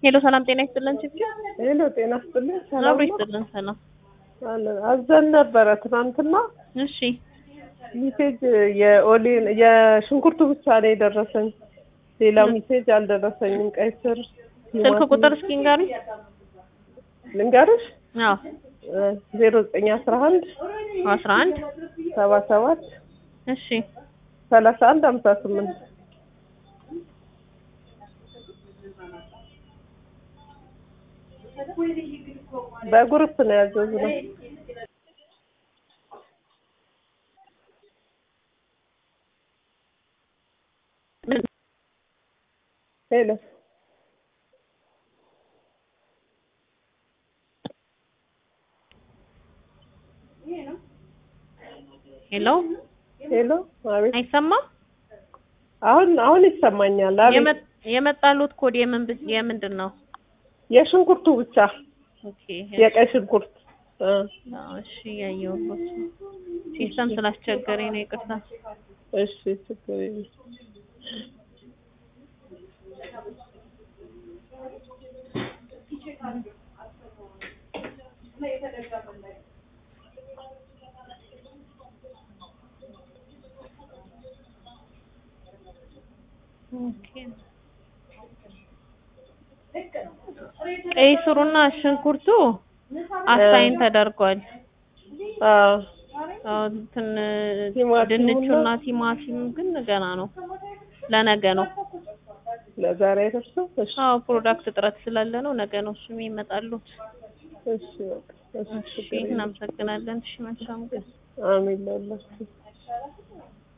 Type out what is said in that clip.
ሄሎ ሰላም ጤና ይስጥልን ችግር ሄሎ ጤና ይስጥልኝ። ሰላም አብሮ ነው? ይስጥልን ሰላም አለን። አዘን ነበረ ትናንትና እሺ ሚሴጅ የኦሌን የሽንኩርቱ ብቻ ነው የደረሰኝ። ሌላ ሚሴጅ አልደረሰኝም። ቀይ ስር ስልክ ቁጥር እስኪ ንገሩኝ ልንገርሽ አዎ ዜሮ ዘጠኝ አስራ አንድ አስራ አንድ ሰባ ሰባት እሺ ሰላሳ አንድ ሀምሳ ስምንት በግሩፕ ነው ያዘዝነው። ሄሎ ሄሎ ሄሎ፣ አቤት። አይሰማም አሁን አሁን ይሰማኛል። አቤት። የመ- የመጣሉት ኮድ የምን ብ- የምንድን ነው የሽንኩርቱ ብቻ ኦኬ የቀይ ሽንኩርት እ አዎ፣ እሺ ያየሁት ሲስተም ስላስቸገረኝ ነው ይቅርታ እሺ ችግር የለም። ኦኬ ቀይ ስሩና ሽንኩርቱ አሳይን ተደርጓል አዎ አዎ እንትን ቲማቲሙና- ድንቹና ቲማቲም ግን ገና ነው ለነገ ነው ለዛሬ አይደርስም። እሺ አዎ ፕሮዳክት እጥረት ስላለ ነው ነገ ነው እሱም ይመጣሉት እሺ በቃ እሺ እሺ ችግር የለም። እናመሰግናለን እሺ መልካም ቀን አሜን ለሁላችሁ